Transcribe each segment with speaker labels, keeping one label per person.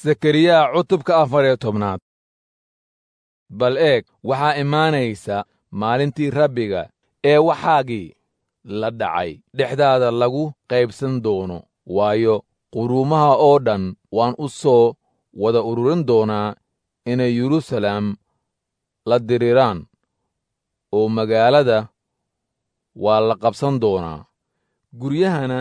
Speaker 1: sakariyaa cutubka afar iyo tobnaad bal eeg waxaa imaanaysa maalintii rabbiga ee waxaagii la dhacay dhexdaada lagu qaybsan doono waayo quruumaha oo dhan waan u soo wada ururin doonaa inay yeruusalaam la diriraan oo magaalada waa la qabsan doonaa guryahana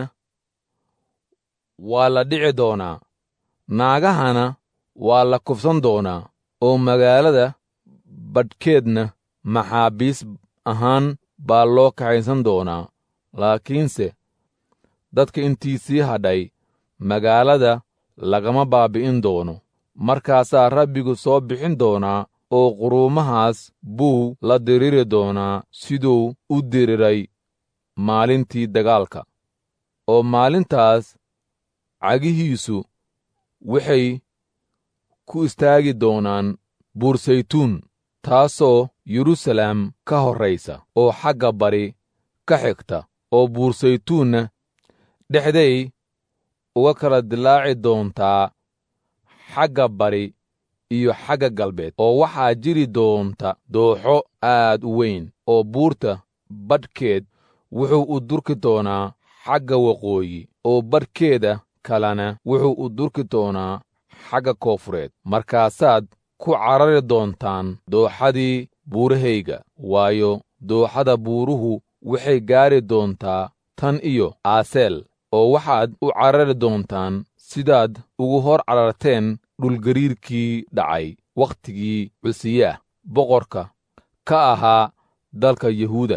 Speaker 1: waa la dhici doonaa naagahana waa la kufsan doonaa oo magaalada badhkeedna maxaabiis ahaan baa loo kaxaysan doonaa laakiinse dadka intiisii hadhay magaalada lagama baabi'in doono markaasaa rabbigu soo bixin doonaa oo quruumahaas buu la diriri doonaa siduu u diriray maalintii dagaalka oo maalintaas cagihiisu waxay ku istaagi doonaan buursaytuun taasoo yeruusalaam ka horraysa oo xagga bari ka xigta oo buursaytuunna dhexday uga kala dilaaci doontaa xagga bari iyo xagga galbeed oo waxaa jiri doonta dooxo aad u weyn oo buurta badhkeed wuxuu u durki doonaa xagga waqooyi oo badhkeeda kalena wuxuu u durki doonaa xagga koofureed markaasaad ku carari doontaan dooxadii buurahayga waayo dooxada buuruhu waxay gaari doontaa tan iyo aaseel oo waxaad u carari doontaan sidaad ugu hor cararteen dhulgariirkii dhacay wakhtigii cusiyaah boqorka ka ahaa dalka yuhuuda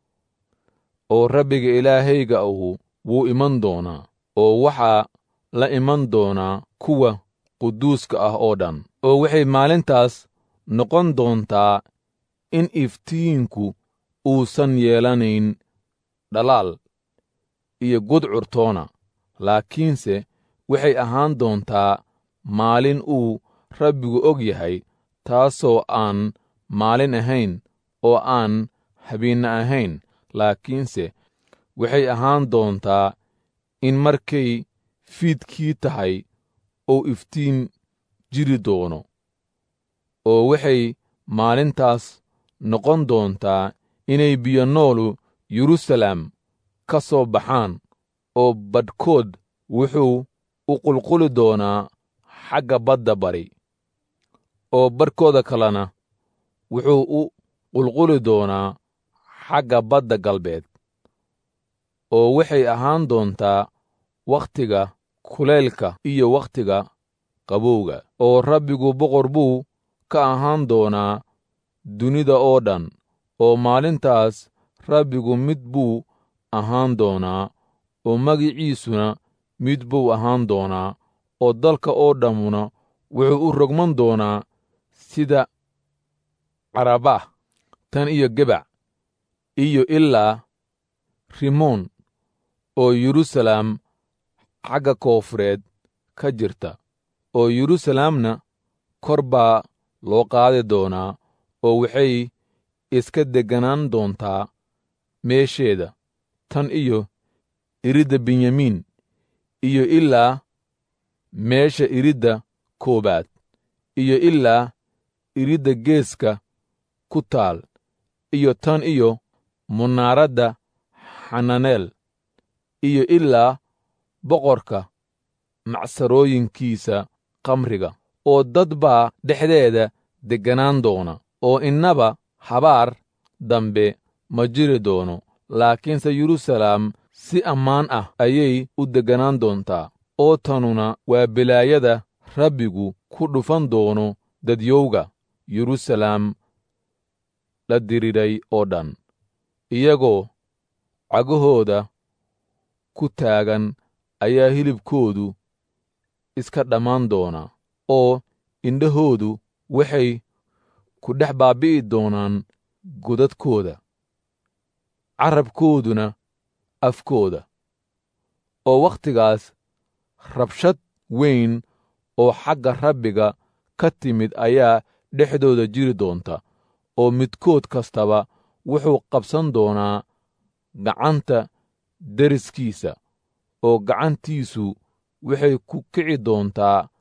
Speaker 1: oo rabbiga ilaahayga ahu wuu iman doonaa oo waxaa la iman doonaa kuwa quduuska ah oo dhan oo waxay maalintaas noqon doontaa in iftiinku uusan yeelanayn dhalaal iyo gudcurtoona laakiinse waxay ahaan doontaa maalin uu rabbigu og yahay taasoo aan maalin ahayn oo aan habiinna ahayn laakiinse waxay ahaan doontaa in markay fiidkii tahay uu iftiin jiri doono oo waxay maalintaas noqon doontaa inay biyo noolu yeruusalaam ka soo baxaan oo badhkood wuxuu u qulquli doonaa xagga badda bari oo badhkooda kalena wuxuu u qulquli doonaa xagga badda galbeed oo waxay ahaan doontaa wakhtiga kulaylka iyo wakhtiga qabowga oo rabbigu boqor buu ka ahaan doonaa dunida oo dhan oo maalintaas rabbigu mid buu ahaan doonaa oo magiciisuna mid buu ahaan doonaa oo dalka oo dhammuna wuxuu u rogman doonaa sida carabah tan iyo gebac iyo ilaa rimoon oo yeruusalaam xagga koofureed ka jirta oo yeruusalaamna kor baa loo qaadi doonaa oo waxay iska degganaan doontaa meesheeda tan iyo iridda benyamiin iyo ilaa meesha iridda koowaad iyo ilaa iridda geeska ku taal iyo tan iyo munaaradda xananeel iyo ilaa boqorka macsarooyinkiisa kamriga oo dad baa dhexdeeda degganaan doona oo innaba habaar dambe ma jiri doono laakiinse yeruusalaam si ammaan ah ayay u degganaan doontaa oo tanuna waa bilaayada rabbigu ku dhufan doono dadyowga yeruusalaam la diriiray oo dhan iyagoo cagahooda ku taagan ayaa hilibkoodu iska dhammaan doona oo indhahoodu waxay ku dhex baabbi'i doonaan godadkooda carabkooduna afkooda oo wakhtigaas rabshad weyn oo xagga rabbiga ka timid ayaa dhexdooda jiri doonta oo midkood kastaba wuxuu qabsan doonaa gacanta deriskiisa oo gacantiisu waxay ku kici doontaa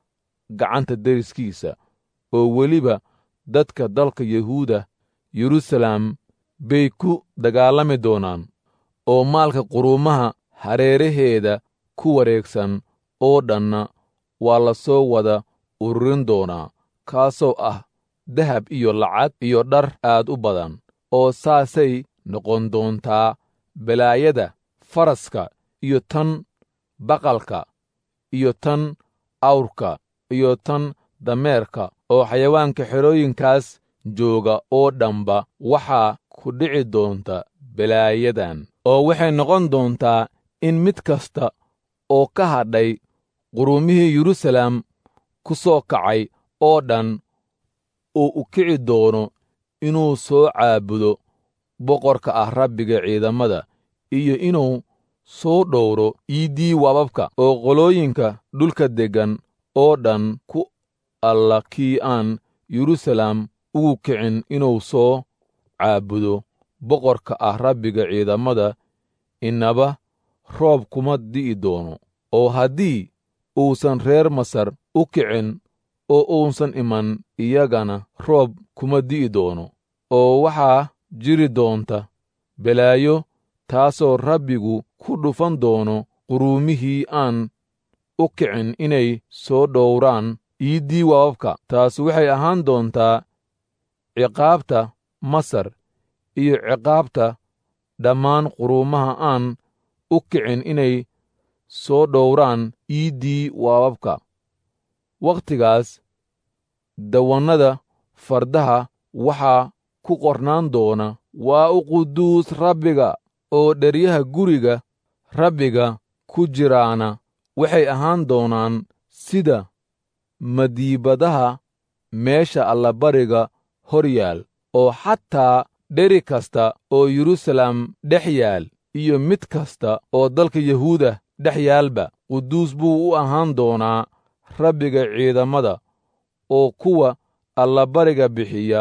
Speaker 1: gacanta deriskiisa oo weliba dadka dalka yahuuda yeruusaalem bay ku dagaalami doonaan oo maalka quruumaha hareeraheeda ku wareegsan oo dhanna waa la soo wada ururin doonaa kaasoo ah dahab iyo lacag iyo dhar aad u badan oo saasay noqon doontaa balaayada faraska iyo tan baqalka iyo tan awrka iyo tan dameerka oo xayawaanka xerooyinkaas jooga oo dhanba waxaa ku dhici doonta balaayadan oo waxay noqon doontaa in mid kasta oo ka hadhay quruumihii yeruusaalem ku soo kacay oo dhan uu u kici doono inuu soo caabudo boqorka ah rabbiga ciidamada iyo inuu soo dhowro iiddii waababka oo qolooyinka dhulka deggan oo dhan ku alla kii aan yeruusaalem ugu kicin inuu soo caabudo boqorka ah rabbiga ciidamada innaba roob kuma di'i doono oo haddii uusan reer masar u kicin oo uusan iman iyagana roob kuma di'i doono oo waxaa jiri doonta balaayo taasoo rabbigu ku dhufan doono quruumihii aan u kicin inay soo dhowraan iiddii waababka taas waxay ahaan doontaa ciqaabta masar iyo ciqaabta dhammaan quruumaha aan u kicin inay soo dhowraan iiddii waababka wakhtigaas dawannada fardaha waxaa ku qornaan doona waa u quduus rabbiga oo dheryaha guriga rabbiga ku jiraana waxay ahaan doonaan sida madiibadaha meesha allabariga hor yaal oo xataa dheri kasta oo yeruusaalem dhex yaal iyo mid kasta oo dalka yahuuda dhex yaalba quduus buu u ahaan doonaa rabbiga ciidamada oo kuwa allabariga bixiya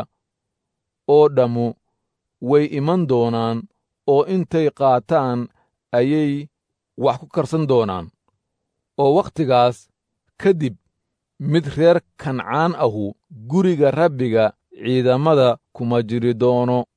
Speaker 1: oo dhammu way iman doonaan oo intay qaataan ayay wax ku karsan doonaan oo wakhtigaas ka dib mid reer kancaan ahu guriga rabbiga ciidamada kuma jiri doono